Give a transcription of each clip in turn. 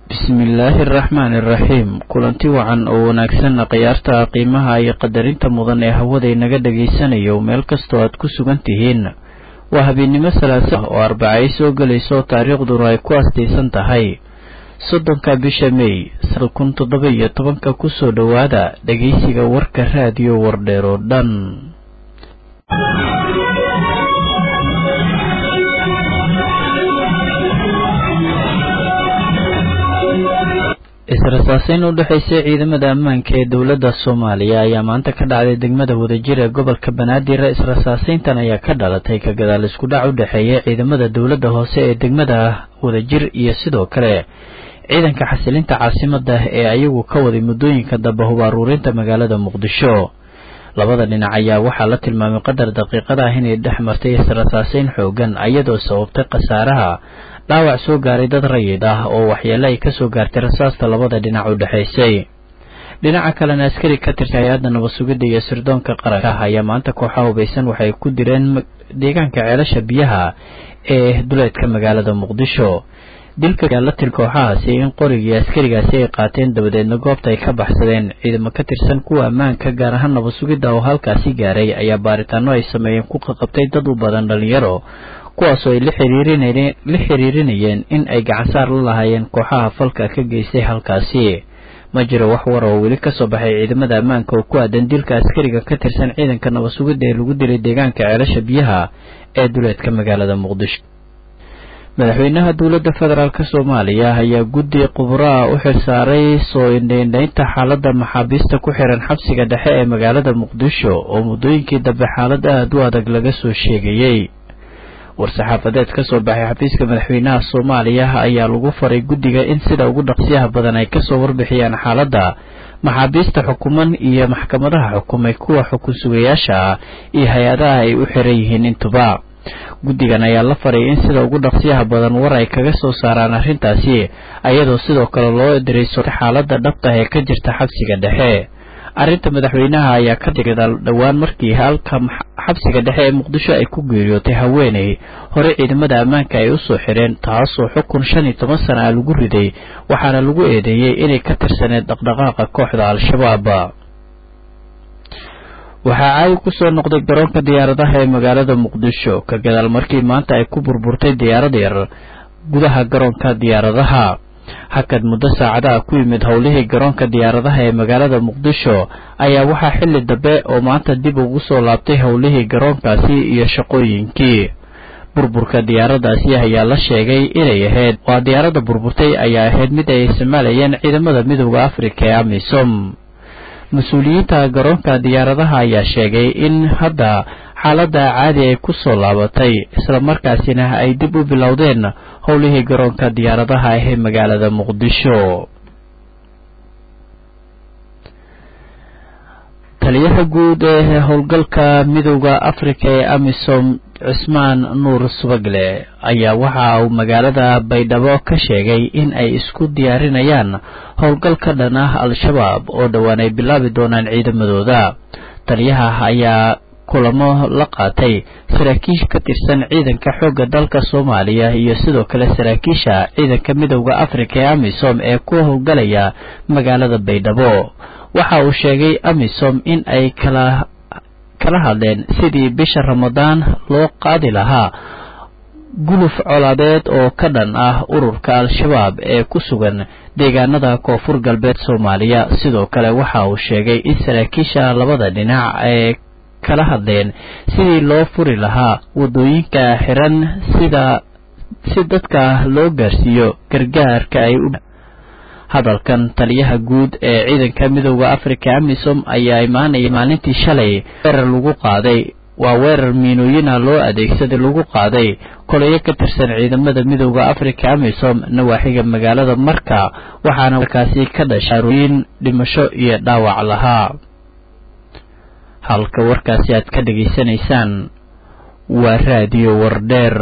bismillaahi araxmaani iraxiim kulanti wacan oo wanaagsan khiyaarta qiimaha iyo qadarinta mudan ee hawada inaga dhagaysanayo meel kastoo aad ku sugan tihiin waa habeennimo salaasa oo arbacay soo gelayso taariikhduna ay ku astaysan tahay soddonka bisha mey sada kun toddoba iyo tobanka kusoo dhowaada dhegaysiga warka raadiyo wardheer oo dhan is-rasaaseyn u dhexaysay ciidamada ammaanka ee dowladda soomaaliya ayaa maanta ka dhacday degmada wadajir ee gobolka banaadir is-rasaaseyntan ayaa ka dhalatay ka gadaal isku dhac u dhexeeya ciidamada dowladda hoose ee degmada wadajir iyo sidoo kale ciidanka xasilinta caasimada ee ayagu ka waday muddooyinka dambe hub aruurinta magaalada muqdisho labada dhinac ayaa waxaa la tilmaamay qadar daqiiqada ah inay dhex martay is-rasaaseyn xoogan iyadoo sababtay khasaaraha dhaawac soo gaaray dad rayid ah oo waxyeele ay kasoo gaartay rasaasta labada dhinac u dhexaysay dhinaca kalena askari ka tirsan hay-adda nabad sugidda iyo sirdoonka qaranka ayaa maanta kooxaha hubaysan waxay ku direen deegaanka ceelasha biyaha ee duleedka magaalada muqdisho dilka ayaa la til kooxahaasi in qorigii askarigaasi ay qaateen dabadeedna goobta ay ka baxsadeen ciidamo ka tirsan kuwa ammaanka gaar ahaan nabad sugidda oo halkaasi gaaray ayaa baaritaano ay sameeyeen ku qaqabtay dad u badan dhalinyaro kuwaasoo ay la xiriirinayeen in ay gacansaar la lahaayeen kooxaha falka ka geystay halkaasi ma jiro wax war oo weli kasoo baxay ciidamada ammaanka oo ku aadan dilka askariga ka tirsan ciidanka nabad sugidda ee lagu dilay deegaanka ceelasha biyaha ee duleedka magaalada muqdisho madaxweynaha dowladda federaalk soomaaliya ayaa guddi qubraa u xilsaaray soo indhaindhaynta xaaladda maxaabiista ku xiran xabsiga dhexe ee magaalada muqdisho oo muddooyinkii dambe xaalad aad u adag laga soo sheegayey war-saxaafadeed ka soo baxay xafiiska madaxweynaha soomaaliya ayaa lagu faray guddiga in sida ugu dhaqsiyaha badan ay kasoo warbixiyaan xaaladda maxaabiista xukuman iyo maxkamadaha xukumay kuwa xukun sugayaasha ah iyo hay-adaha ay u xiran yihiin intuba guddigan ayaa la faray in sida ugu dhaqsiyaha badan war ay kaga soo saaraan arrintaasi ayadoo sidoo kale loo dirayso xaaladda dhabta ee ka jirta xabsiga dhexe arrinta madaxweynaha ayaa ka digadaal dhowaan markii halka xabsiga dhexe ee muqdisho ay ku geeriyootay haweeney hore ciidamada ammaanka ay usoo xireen taasoo xukun shan iyo toban sana ah lagu riday waxaana lagu eedeeyey inay ka tirsaneed dhaqdhaqaaqa kooxda al-shabaab waxaa caayi ku soo noqday garoonka diyaaradaha ee magaalada muqdisho ka gadaal markii maanta ay ku burburtay diyaarad yar gudaha garoonka diyaaradaha hakad muddo saacadaha ku yimid howlihii garoonka diyaaradaha ee magaalada muqdisho ayaa waxaa xilli dambe oo maanta dib ugu soo laabtay howlihii garoonkaasi iyo shaqooyinkii burburka diyaaradaasi ayaa la sheegay inay ahayd waa diyaaradda burburtay ayaa ahayd mid ay isticmaalayeen ciidamada midooda afrika ee amisom mas-uuliyiinta garoonka diyaaradaha ayaa sheegay in hadda xaaladda caadi ay ku soo laabatay islamarkaasina ay dib u bilowdeen howlihii garoonka diyaaradaha ah ee magaalada muqdisho taliyaha guud ee howlgalka midooda afrika ee amisom cismaan nuur subagle ayaa waxa uu magaalada baydhabo ka sheegay in ay isku diyaarinayaan howlgal ka dhan ah al-shabaab oo dhowaan ay bilaabi doonaan ciidamadooda taliyaha ayaa kulamo la qaatay saraakiisha ka tirsan ciidanka xoogga dalka soomaaliya iyo sidoo kale saraakiisha ciidanka midooda afrika ee amisom ee ku howlgalaya magaalada baydhabo waxa uu sheegay amisom in ay kala kala hadleen sidii bisha ramadaan loo qaadi lahaa guluf colaadeed oo ka dhan ah ururka al-shabaab ee ku sugan deegaanada koonfur galbeed soomaaliya sidoo kale waxa uu sheegay in saraakiisha labada dhinac ay kala hadleen sidii loo furi lahaa waddooyinka xiran sida si dadka loo gaarsiiyo gargaarka ay u hadalkan taliyaha guud ee ciidanka midooda afrika amisom ayaa imaanaya maalintii shalay weerar lagu qaaday waa weerar miinooyina loo adeegsaday lagu qaaday kolayo ka tirsan ciidamada midooda afrika amisom nawaaxiga magaalada marka waxaana markaasi ka dhashay arooyin dhimasho iyo dhaawac lahaa halka warkaasi aad ka dhegaysanaysaan waa raadiyo wardheer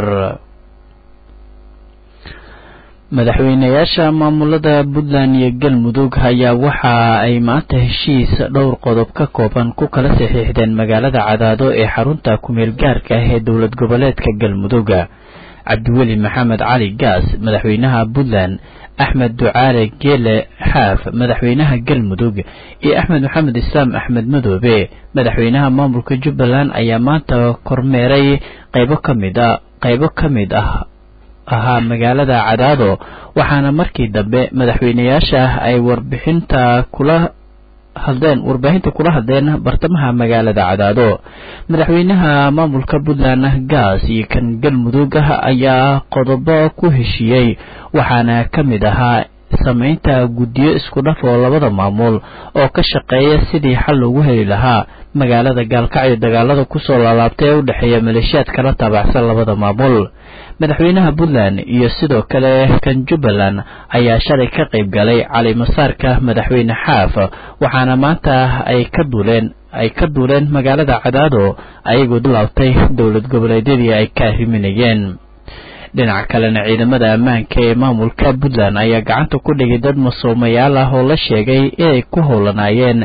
madaxweynayaasha maamulada puntland iyo galmudug ayaa waxa ay maanta heshiis dhowr qodob ka kooban ku kala saxiixdeen magaalada cadaado ee xarunta kumeel gaarka ah ee dowlad goboleedka galmudug cabdiweli maxamed cali gaas madaxweynaha puntland axmed ducaale geele xaaf madaxweynaha galmudug iyo axmed maxamed islaam axmed madoobe madaxweynaha maamulka jubbaland ayaa maanta kormeeray qaybo ka mid a qaybo ka mid ah ahaa magaalada cadaado waxaana markii dambe madaxweyneyaasha ay warbixinta kula hadleen warbaahinta kula hadleen bartamaha magaalada cadaado madaxweynaha maamulka puntland gaas iyo kan galmudug ayaa qodobo ku heshiiyey waxaana ka mid ahaa samaynta guddiyo isku dhaf oo labada maamul oo ka shaqeeya sidii xal loogu heli lahaa magaalada gaalkacyo dagaalada kusoo laalaabtay ee u dhexeeya maleeshiyaad kala taabacsan labada maamul madaxweynaha puntland iyo sidoo kale kan jubbaland ayaa shalay ka qayb galay calimasaarka madaxweyne xaaf waxaana maanta ay ka duuleen ay ka duuleen magaalada cadaado ayagoo laabtay dowlad goboleedyadii ay ka arriminayeen dhinaca kalena ciidamada ammaanka ee maamulka puntland ayaa gacanta ku dhigay dad masoomayaal ah oo la sheegay inay ku howlanaayeen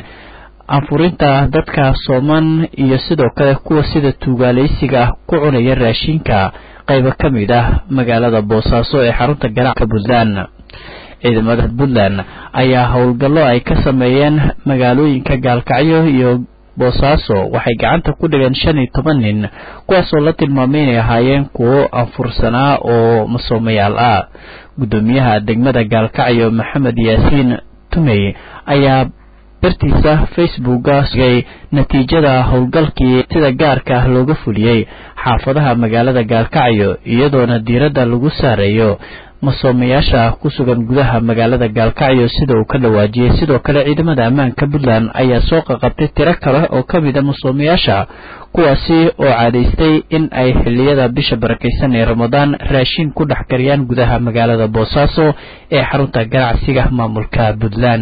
anfurinta dadka sooman iyo sidoo kale kuwa sida tuugaalaysiga ah ku cunaya raashinka qaybo ka mid ah magaalada boosaaso ee xarunta ganacka puntland ciidamada puntland ayaa howlgallo ay ka sameeyeen magaalooyinka gaalkacyo iyo boosaaso waxay gacanta ku dhigeen shan iyo toban nin kuwaasoo la tilmaamay inay ahaayeen kuwo anfursanaa oo masoomayaal ah guddoomiyaha degmada gaalkacyo maxamed yaasiin tumey ayaa bartiisa facebooka sugay natiijada howlgalkii sida gaarka ah looga fuliyey xaafadaha magaalada gaalkacyo iyadoona diiradda lagu saareeyo masoomayaasha ku sugan gudaha magaalada gaalkacyo sida uu ka dhawaajiyey sidoo kale ciidamada ammaanka puntland ayaa soo qaqabtay tiro kale oo ka mid a masoomayaasha kuwaasi oo caadaystay in ay xilliyada bisha barakaysan ee ramadaan raashin ku dhex kariyaan gudaha magaalada boosaaso ee xarunta ganacsiga maamulka puntland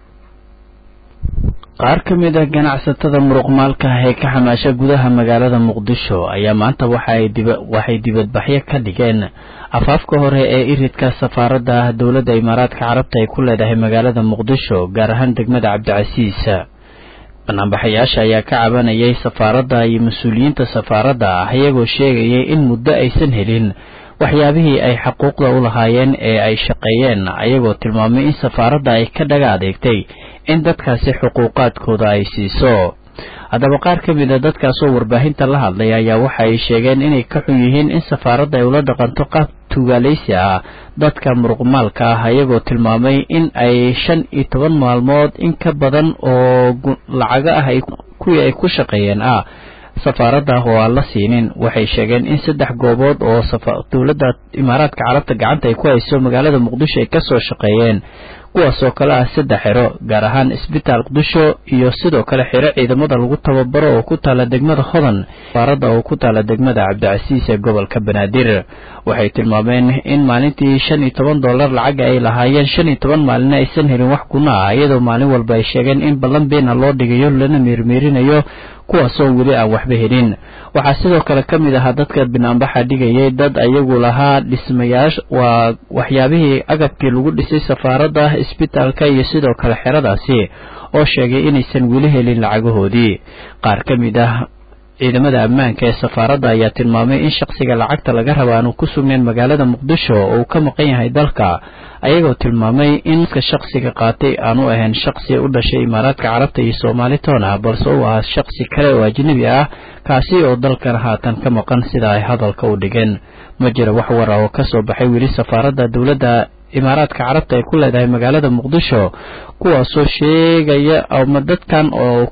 qaar ka mid ah ganacsatada muruqmaalka ah ee ka xamaasha gudaha magaalada muqdisho ayaa maanta waxay dibadbaxyo ka dhigeen afaafka hore ee iridka safaaradda dowladda imaaraadka carabta ay ku leedahay magaalada muqdisho gaar ahaan degmada cabdicasiis banaanbaxayaasha ayaa ka cabanayay safaaradda iyo mas-uuliyiinta safaaradda ah iyagoo sheegayay in muddo aysan helin waxyaabihii ay xaquuqda u lahaayeen ee ay shaqeeyeen ayagoo tilmaamay in safaaradda ay ka dhaga adeegtay in dadkaasi xuquuqaadkooda ay siiso haddaba qaar ka mid a dadkaasoo warbaahinta la hadlay ayaa waxa ay sheegeen inay ka xun yihiin in safaaradda ay ula dhaqanto qaab tuugaalaysi ah dadka muruqmaalka ah ayagoo tilmaamay in ay shan iyo toban maalmood in ka badan oo lacago ah kuwii ay ku shaqeeyeen ah safaaradda oo aan la siinin waxay sheegeen in saddex goobood oo dowladda imaaraadka carabta gacanta ay ku hayso magaalada muqdisho ay kasoo shaqeeyeen kuwaasoo kale ah saddex xero gaar ahaan isbitaal muqdisho iyo sidoo kale xero ciidamada lagu tababaro oo ku taala degmada hodan safaaradda oo ku taala degmada cabdicasiis ee gobolka banaadir waxay tilmaameen in maalintii shan iyo toban dollar lacaga ay lahaayeen shan iyo toban maalina aysan helin wax kuna ah iyadoo maalin walba ay sheegeen in ballan beena loo dhigayo lana meermeerinayo kuwaasoo weli aan waxba helin waxaa sidoo kale ka mid ahaa dadka binaanbaxa dhigayay dad ayagu lahaa dhismayaasha waa waxyaabihii agabkii lagu dhisay safaaradda isbitaalka iyo sidoo kale xeradaasi oo sheegay inaysan weli helin lacagahoodii qaar ka mid ah ciidamada ammaanka ee safaaradda ayaa tilmaamay in shakhsiga lacagta laga raba aanu ku sugnayn magaalada muqdisho oo uu ka maqan yahay dalka ayagoo tilmaamay in ka shakhsiga qaatay aanu ahayn shakhsi u dhashay imaaraadka carabta iyo soomaali toon ah balse uu ahaa shakhsi kale oo ajnebi ah kaasi oo dalkan haatan ka maqan sida ay hadalka u dhigeen ma jira wax war ah oo ka soo baxay weli safaaradda dowladda imaaraadka carabta ay ku leedahay magaalada muqdisho kuwaasoo sheegaya ama dadkan oo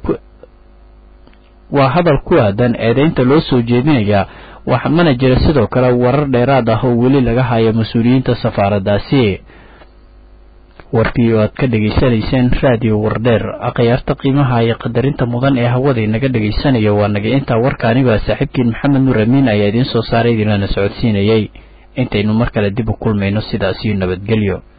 waa hadal ku aadan eedeynta loo soo jeedinaya wax mana jira sidoo kale warar dheeraad ah oo weli laga hayo mas-uuliyiinta safaaraddaasi warkii oo aad ka dhegaysanayseen raadiyo wardheer akhyaarta qiimaha iyo qadarinta mudan ee hawada inaga dhegaysanayo waa naga intaa warka anigoo saaxiibkiin maxamed nuur amiin ayaa idiin soo saaray idinlana socodsiinayay intaynu mar kale dib u kulmayno sidaasiyo nabadgelyo